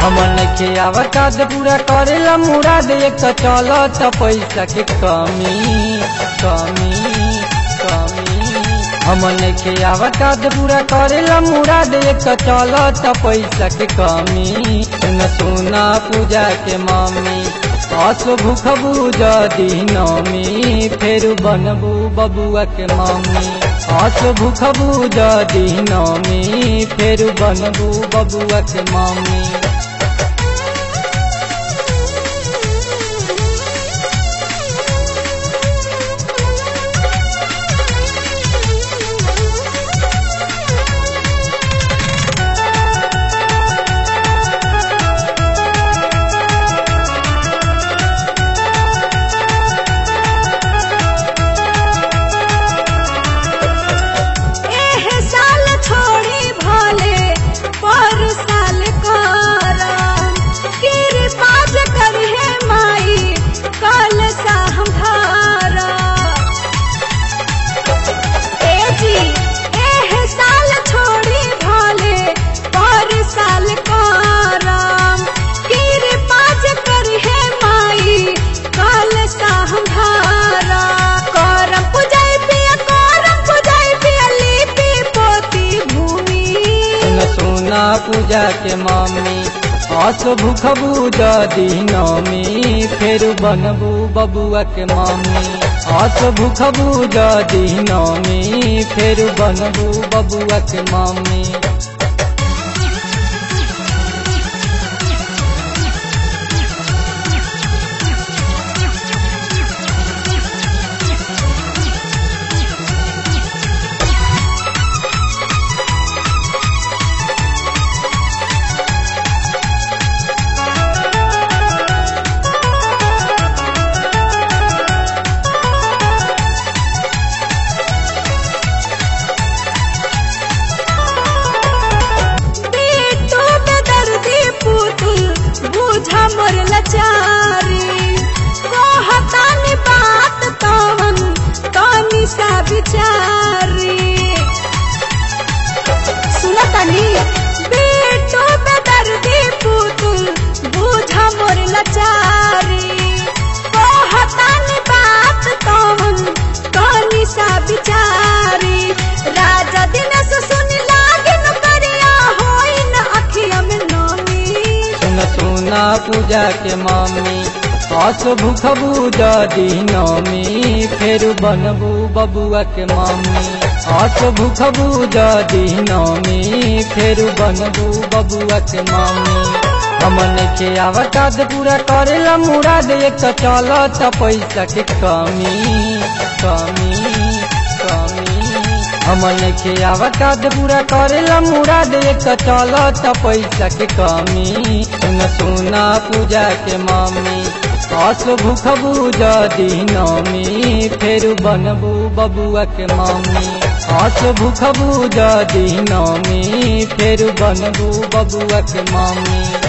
हमन के आवकाद पूरा करेला मुराद एक तो चलत पैसा के कमी कमी कमी हमन के आवकाद पूरा करेला मुराद एक तो चलत पैसा के कमी सुन सुना पूजा के मम्मी अस भूख बुझ दीनमी फेर बनबू बबुआ के मम्मी अस भूख बुझ दीनमी फेर बनबू बबुआ के मम्मी एह साल छोड़ी भले पर साल करम कृपाज करिहे माई कल सा हम धारा ए जी एह साल छोड़ी भले पर साल करम कृपाज करिहे माई कल सा हम धारा करम पूजाई पिया करम पूजाई पिया लिपि पोती भूमि सुन सुना पूजा के मम्मी अस भूख बुझ दीनमी फेर बनबू बबुआ के मम्मी अस भूख बुझ दीनमी फेर बनबू बबुआ के मम्मी बेटो बेदर्दी पुतुल बुझा मोर लचारी कहतानी बात तवन तनी सा विचारी सुनतानी बेटो बेदर्दी पुतुल बुझा मोर लचारी कहतानी बात तवन तनी सा विचारी राजा दिनेश सुनी लागिन करिया होइन अखिया में नमी सुन सुना पूजा के मम्मी अस भूख बुझ दीनमी फेर बनबू बबुआ के मम्मी अस भूख बुझ दीनमी फेर बनबू बबुआ के मम्मी हमन के आवकाद पूरा करेला मुराद एक तो चलत पैसा के कमी कमी कमी हमन के आवकाद पूरा करेला मुराद एक तो चलत पैसा के कमी सुन सुना पूजा के मम्मी अस भूख बुझ दीनमी फेर बनबू बबुआ के मम्मी अस भूख बुझ दीनमी फेर बनबू बबुआ के मम्मी